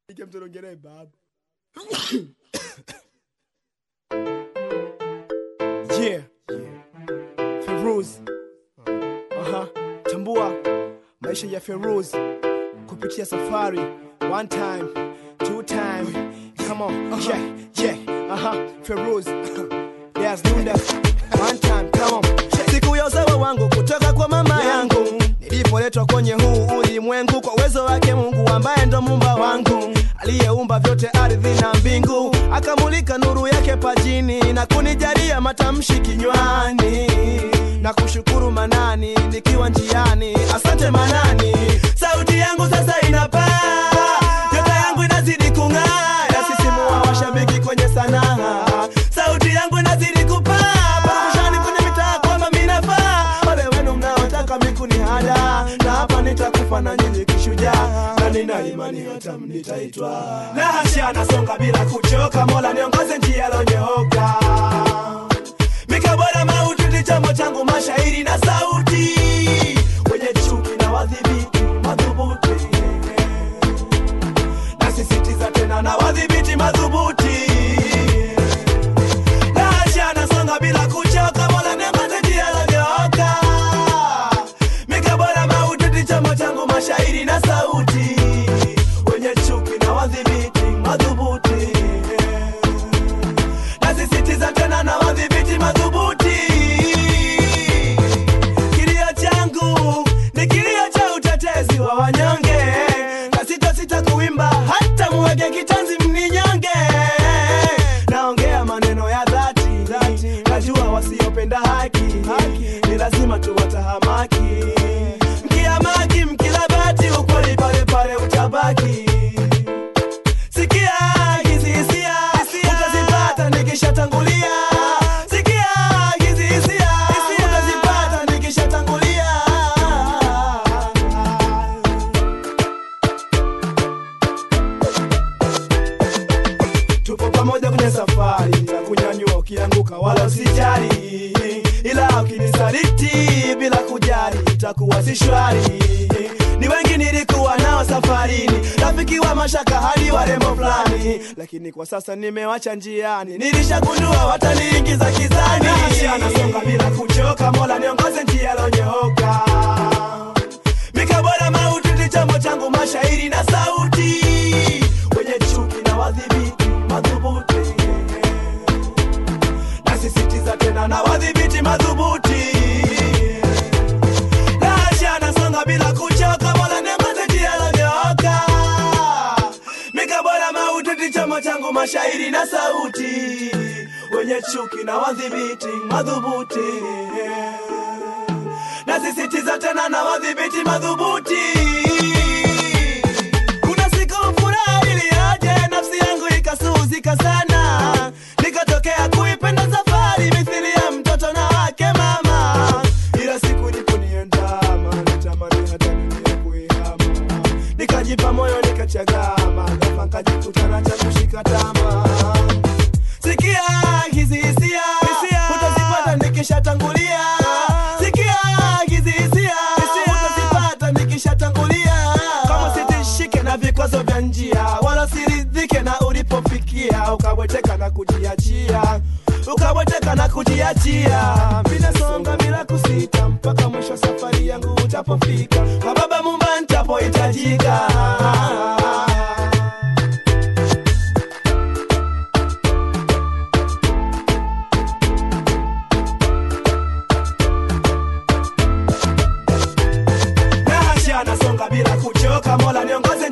Ike mtonongelee baba. yeah. Feroz. Aha. Tambua maisha ya Feroz kupitia safari. One time, two time. Come on. Yeah, yeah. Aha. Feroz. There's Lunda. One time, come on. siku ya usawa wangu kutoka kwa mama yangu nilipoletwa kwenye huu ulimwengu kwa uwezo wake mungu ambaye ndo mumba wangu aliyeumba vyote ardhi na mbingu akamulika nuru yake pajini na kunijalia matamshi kinywani na kushukuru manani nikiwa njiani asante manani sauti yangu sasa inapaa nyota yangu inazidi kung'aa yasisimua washabiki kwenye sanaa sauti yangu inazidi kupaa parukushani kwenye mitaa kwamba minafaa wale wenu mnaotaka mikunihada na hapa nitakufa na nyinyi kishujaa na nina imani hata mnitaitwa na hasha nasonga bila kuchoka mola niongoze njia lonyooka mikabora mauti ndi chombo changu mashairi na sauti wenye chuki na wadhibiti madhubuti nasisitiza tena na wadhibiti madhubuti Nasha nasonga bila kuchoka mola niongoze njia lonyooka mikabora mauti ndi chombo changu mashairi na sauti wenye chuki na wadhibiti madhubuti nasisitiza tena na wadhibiti madhubuti kilio changu ni kilio cha utetezi wa wanyonge na sitasita kuimba hata muwege kitanzi mninyonge naongea maneno ya dhati najua wasiopenda haki ni lazima tuwatahamaki mkiamaki mkilabati ukweli pale pale utabaki sikia hizi hisia utazipata nikishatangulia sikia hizi hisia utazipata nikishatangulia tupo pamoja kwenye safari na kunyanyua ukianguka wala usijali ila ukinisaliti bila kujali itakuwa si shwari ni wengi nilikuwa nao safarini rafiki wa mashaka hadi warembo fulani lakini kwa sasa nimewacha njiani nilishagundua wataniingiza kizani nasonga bila kuchoka mola niongoze njia lonyooka mikabora mauti ndi chombo changu mashairi na sauti wenye chuki na wadhibiti madhubuti nasisitiza tena na wadhibiti madhubuti nasha nasonga bila kuchoka mola niongoze njia lonyooka mikabora mauti ndi chombo changu mashairi na sauti wenye chuki na wadhibiti madhubuti nasisitiza tena na wadhibiti madhubuti kuna siku furaha iliaje nafsi yangu ikasuzika sana nikatokea kuipenda safari mithili ya mtoto na wake mama ila siku niponiendama natamani hata nilie kuihama nikajipa moyo nikachagama ghafla nkajikutana cha kushika tamaa sikia hizi hisia utazipata nikishatangulia sikia hizi hisia utazipata nikishatangulia kama sitishike na vikwazo vya njia wala siridhike na ulipofikia ukabweteka na kujiachia ukabweteka na kujiachia minasonga bila kusita mpaka mwisho wa safari yangu utapofika kwa baba mumba ntapohitajika nasha nasonga bila kuchoka mola niongoze